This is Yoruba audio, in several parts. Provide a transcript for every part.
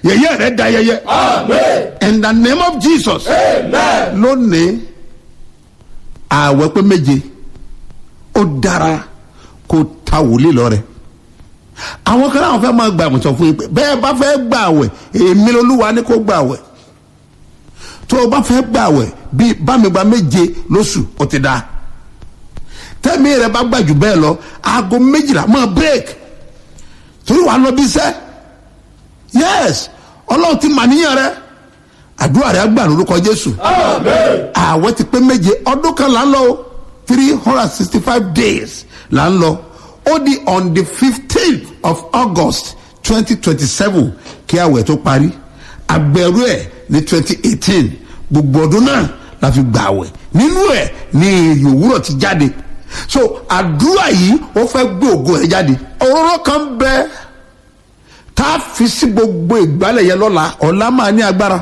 yẹ̀yẹ́ rẹ̀ da yẹyẹ in the name of jesus lónìí ààwẹ̀ pé méje ó dára kó ta wòlíì lọ rẹ̀ àwọn kan náà fẹ́ máa gbà wọ́n sọ fún yín pé bẹ́ẹ̀ bá fẹ́ gbà wẹ̀ èmi lolúwa ní kó gbà wẹ̀ tó o bá fẹ́ gbà wẹ̀ bíi bámigba méje lóṣù ó ti dáa tẹ́mi rẹ̀ bá gbà jù bẹ́ẹ̀ lọ aago méjìlá máa break torí wàá lọ bí sẹ́ yes ọlọ́run ti mà níyàn rẹ àdúrà rẹ gbà lórúkọ jésù ààwẹ̀ ti pé méje ọdún kan là ń lọ o three hundred sixty five days là ń lọ ó di on the fifteenth of august twenty twenty seven kí àwẹ̀ tó parí agbẹ̀rú ẹ̀ ní twenty eighteen gbogbo ọdún náà la fi gbà àwẹ̀ nínú ẹ̀ ní èrè òwúrọ̀ ti jáde so àdúrà yìí ó fẹ́ gbé ògo ẹ̀ jáde òróró kan bẹ tá a fi sí gbogbo ìgbálẹ̀ yẹn lọ́la ọ̀la máa ní agbára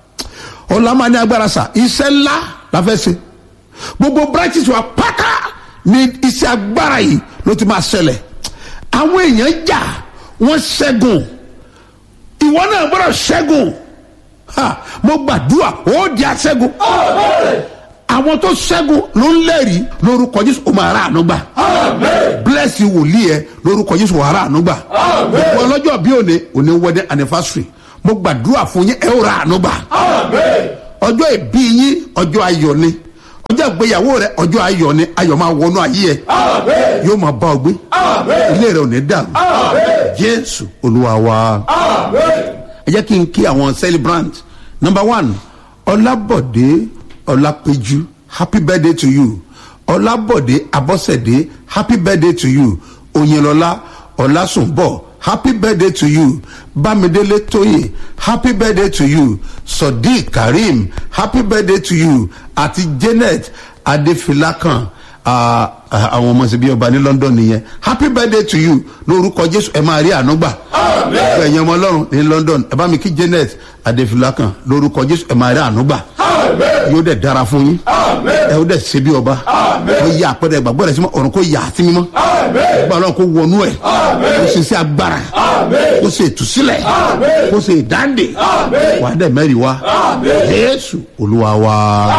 ọ̀la máa ní agbára sà iṣẹ́ ńlá la fẹ́ ṣe gbogbo branches wa pátá ní iṣẹ́ agbára yìí ló ti máa ṣẹlẹ̀ àwọn èèyàn jà wọ́n ṣẹ́gun ìwọ náà gbọ́dọ̀ ṣẹ́gun ha mo gbàdúrà ó di aṣẹ́gun àwọn tó ṣẹ́gun ló ń lẹ́rìí lórúkọ jésù ó máa rà àánú gbà bless you wòlíì ẹ lórúkọ jésù ó máa rà àánú gbà gbogbo ọlọ́jọ́ bí òní òní wedding anniversary mo gbàdúrà fún yín ẹ ó rà àánú gbà ọjọ́ ìbí yín ọjọ́ ayọ̀ ni ọjọ́ ìgbéyàwó rẹ ọjọ́ ayọ̀ ni ayọ̀ máa wọnú ayé ẹ yóò máa bá ọ gbé ilé rẹ ò ní dàrú jésù olúwa wa ẹ jẹ́ kí n kí àwọn celebrant number one ọlábọ̀dé ọlápẹ̀jú happy birthday to you ọlábọ̀dé abọ́sẹ̀dé happy birthday to you òyìnlọ́lá ọlásùnbọ̀ happy birthday to you bámidélé tóyè happy birthday to you sodiq karim happy birthday to you àti janet adéfilákan àwọn ọmọ síbi ọba ní london nìyẹn happy birthday to you lórúkọ jésù ẹ máa rí àánú gbà ẹ̀yin ọmọ ọlọ́run ní london ẹ bá mi kí janet adéfilákan lórúkọ jésù ẹ máa rí àánú gbà yóò dẹ̀ dára fún yín ẹ ó dẹ̀ ṣe bí ọba ó yẹ àpẹẹrẹ ìgbàgbọ́ rẹ̀ sí mọ́ ọ̀run kó yà á sí mímọ́ ọgbà ọlọ́run kó wọnú ẹ̀ kó ṣe sí agbára kó ṣe ìtúsílẹ̀ kó ṣe ìdáǹdè wàá dẹ̀ mẹ́rin wá jésù olúwa wa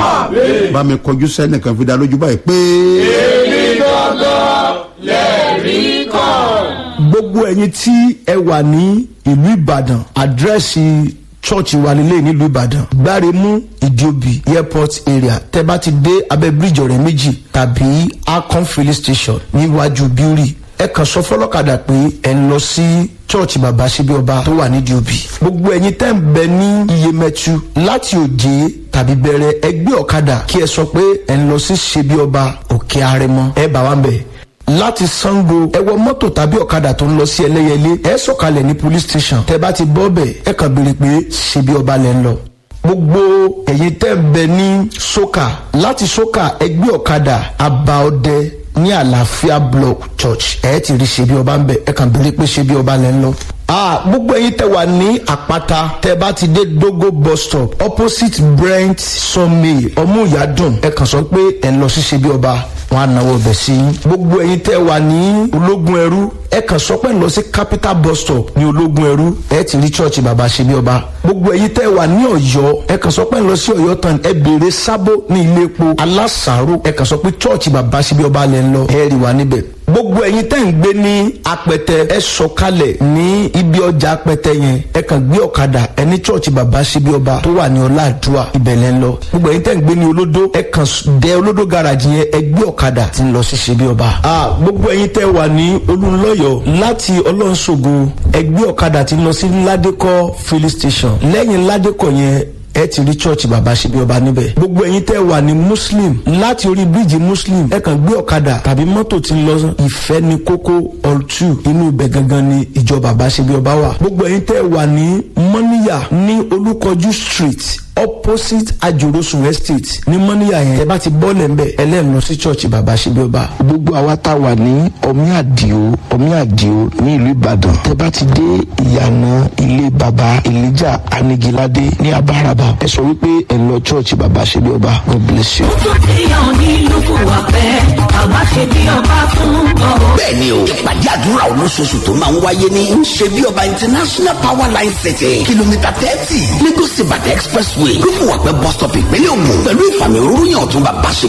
bá mi kọjú sẹ́nìkan fi dá lójú báyìí pé. èmi gbọ́dọ̀ lẹ́rìí kan. gbogbo ẹyin tí ẹ wà ní ìlú ìbàdàn àdírẹ́sì church wa nílé nílùú ìbàdàn gbáremú ìdíòbí airport area tẹ bá ti dé abẹ bíríjì ọrẹ méjì tàbí akon filling station níwájú bíórì ẹ kàn sọ fọlọ́kadà pé ẹ ń lọ sí church bàbá síbi ọba tó wà nídìí òbí gbogbo ẹyin tẹ́ ń bẹ ní iyemẹtu láti òjé tàbí bẹ̀rẹ̀ ẹgbẹ́ ọ̀kadà kí ẹ sọ pé ẹ ń lọ sí síbi ọba òkè arẹmọ ẹ bá wa ń bẹ̀ láti sango ẹ wọ mọ́tò tàbí ọ̀kadà tó ń lọ sí ẹlẹ́yẹlé ẹ sọ̀kalẹ̀ ní police station tẹ bá ti bọ́ bẹ̀ ẹ kàn béèrè pé ṣebí ọba lẹ́ ń lọ. gbogbo ẹ̀yin tẹ́ ń bẹ ní soka láti soka ẹgbẹ́ ọ̀kadà abaọdẹ ní àlàáfíà block church ẹ ti rí ṣebí ọba ń bẹ ẹ kàn béèrè pé ṣebí ọba lẹ́ ń lọ. Ah, gbogbo ẹyin tẹ wà ní àpáta tẹ bá ti dé dogo bus stop opposite brent sunmay ọmúyàdùn ẹ kàn sọ pé ẹ ń lọ sí ṣebí ọba wọn á náwó bẹ̀ sí i. gbogbo ẹyin tẹ́ wà ní ológun ẹrú ẹ kàn sọ pé ń lọ sí capital bus stop ní ológun ẹrú ẹ ti rí church bàbá ṣe bí ọba. gbogbo ẹyin tẹ́ wà ní ọ̀yọ́ ẹ kàn sọ pé ń lọ sí ọ̀yọ́ tán ẹ béèrè sábó ní ilé epo alásàárò ẹ kàn sọ pé church bàbá ṣe bí ọba lẹ́ ń lọ ẹ rí wa níbẹ̀ gbogbo ẹyin tẹ́ ń gbé ní apẹtẹ ẹ sọkalẹ̀ ní ibi ọjà apẹtẹ yẹn ẹ kàn gbé ọ̀kadà ẹ ní chọ́ọ̀chì bàbá síbi ọba tó wà ní ọláàdúrà ibẹ̀lẹ̀ ń lọ gbogbo ẹyin tẹ́ ń gbé ní olódó ẹ kàn dẹ olódó garage yẹn ẹ gbé ọ̀kadà tí ń lọ sí síbi ọba. gbogbo ẹyin tẹ́ wà ní olùlọ́yọ̀ láti ọlọ́nṣogo ẹ gbé ọ̀kadà tí ń lọ sí ládékọ́ filling station lẹ́yìn ládékọ́ yẹn ẹ ti rí church bàbá ṣe bí ọba níbẹ̀. gbogbo ẹ̀yin tẹ́ wà ní muslim láti orí bíríìjì muslim ẹ kàn gbé ọ̀kadà tàbí mọ́tò tí ń lọ ìfẹ́ ní kókó all two inú ibẹ̀ gangan ni ìjọ bàbá ṣe bí ọba wà. gbogbo ẹ̀yin tẹ́ wà ní mọ́níyà ní olúkọjú street opposite ajorosun estate ní mọ́níyà yẹn tẹ bá ti bọ́ọ̀lẹ̀ ń bẹ̀ ẹlẹ́nu lọ sí church bàbá ṣebí ọba. gbogbo àwa tá a wà ní ọmí àdìo ọmí àdìo ní ìlú ìbàdàn tẹ bá ti dé ìyànà ilé baba elijah anigilade ní abáraba ẹ sọ wípé ẹ lọ church bàbá ṣebí ọba god bless you. Èèyàn ní lóko wà pẹ́, bàbá ṣe bí ọba fún ọ. bẹ́ẹ̀ni o ìpàdé àdúrà olóṣooṣù tó máa ń wáyé ní ṣe bí ọba international power line city kìlómítà thirty lagos ibadan expressway lóko wà pẹ́ bus stop ìpínlẹ̀ ògùn pẹ̀lú ìfàmì òróró yàn tún bàbá ṣe